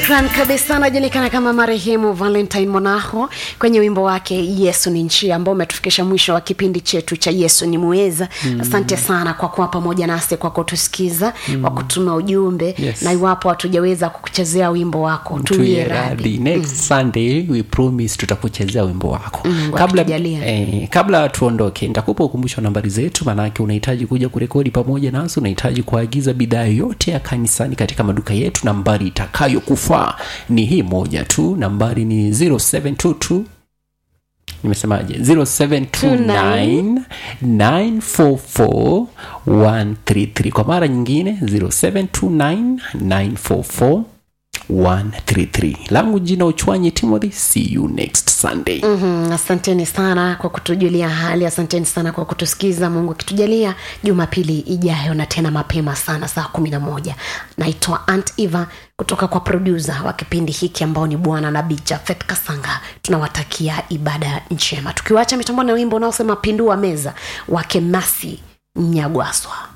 shukran kabisa anajulikana kama marehemu valentine monaho kwenye wimbo wake yesu ni njia ambao umetufikisha mwisho wa kipindi chetu cha yesu ni muweza mm. asante sana kwa kuwa pamoja nasi kwa kutusikiza mm. kwa kutuma ujumbe Yes. na iwapo hatujaweza kukuchezea wimbo wako tuwie tuye radhi radhi next sunday we promise tutakuchezea wimbo wako Mm, kabla, wakitujalia. eh, kabla tuondoke nitakupa ukumbusho wa nambari zetu maanake unahitaji kuja kurekodi pamoja nasi unahitaji kuagiza bidhaa yote ya kanisani katika maduka yetu nambari itakayokufaa ni hii moja tu nambari ni 0722 nimesemaje 0729 944 133 kwa mara nyingine 0729 944 133 langu jina uchwanyi timothy see you next sunday mm-hmm. asanteni sana kwa kutujulia hali asanteni sana kwa kutusikiza mungu akitujalia jumapili ijayo na tena mapema sana saa kumi na moja naitwa ant eva kutoka kwa produsa wa kipindi hiki ambao ni bwana nabii jafet kasanga tunawatakia ibada njema tukiwacha mitambo na wimbo unaosema pindua meza wake masi mnyagwaswa